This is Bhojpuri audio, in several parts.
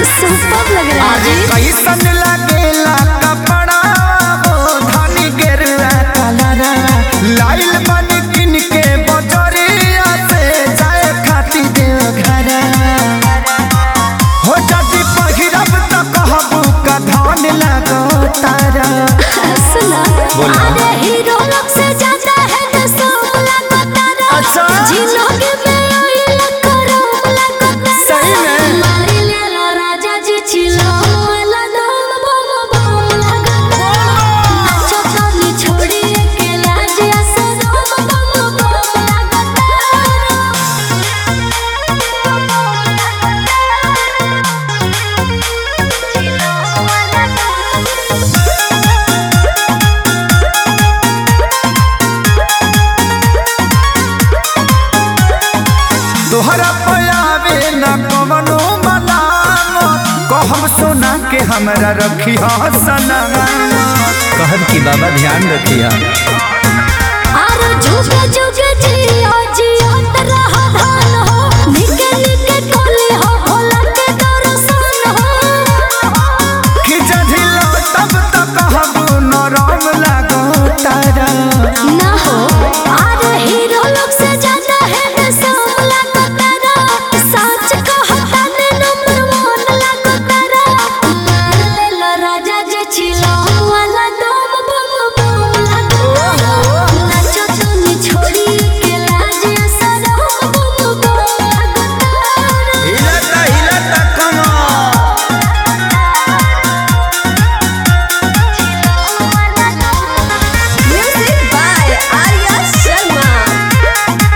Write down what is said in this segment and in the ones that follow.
सुपर लग रहा है जी कैसन लागेला कपड़ा वो धनी गेरुआ कलरा लाइल बन किन के बजरिया से जाए खाती देव घर हो जदी पहिरब त कहबू का धान लगो तारा सुना अरे हीरो लोग से ज्यादा है तो सब लगता रहा अच्छा। जिलोगे में ओइल करो लगता सही में? मारी ले लो राजा जी छिलो वाला दम बम बम लगता नाचो तो छोड़ी के लाज असर बम बम बम लगता तोहरा पयावे न कवनो मलाम कहम सोना के हमरा रखी सना कहब की बाबा ध्यान रखिया आरो जुगे जुगे जियो जियो तरह धान हो निके निके टोली हो भोला के दर्शन हो कि जझिलो तब त कहबू नरम लागो तारा ना हो आरो हीरो लोग से ज्यादा है तो सब लगो तारा सच कहता ने नंबर वन लगो तारा मार ले लो राजा जे छिलो वाला दम बम बम लगो नाचो तूने छोड़ी के लाज असर बम बम लगो तारा हिलता हिलता कमा Music by Arya Sharma.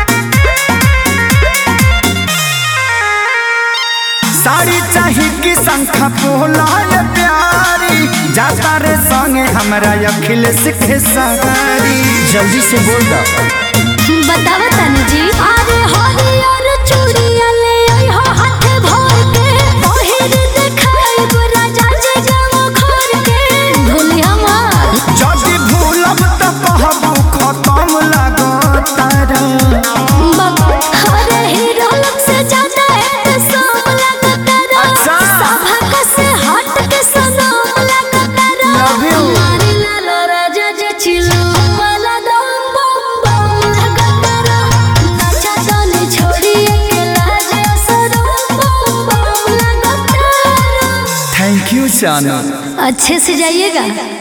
Sari चाही कि शंखा पोलाय प्यारी जाता रे संगे हमरा अखिलेश के सवारी जल्दी से बोल दा बतावा तनु जी अरे हरियर चूड़िया ले आई हो हाथे भर के पहिर देखाई गो राजा जी जाओ घर के भूली हमार जदि भूलब त कहबू खत्म लागो तारा बाबा अरे हीरो लोग से ज्यादा है तो सब लगता रहा अच्छा। सभा का से हट के सनम लगता रहा Love you. मारी लालो राजा जे छिलो वाला दम बम बम लगता रहा नाचा तोने छोड़ी के लाज असर बम बम लगता रहा थैंक यू चानू अच्छे से जाइएगा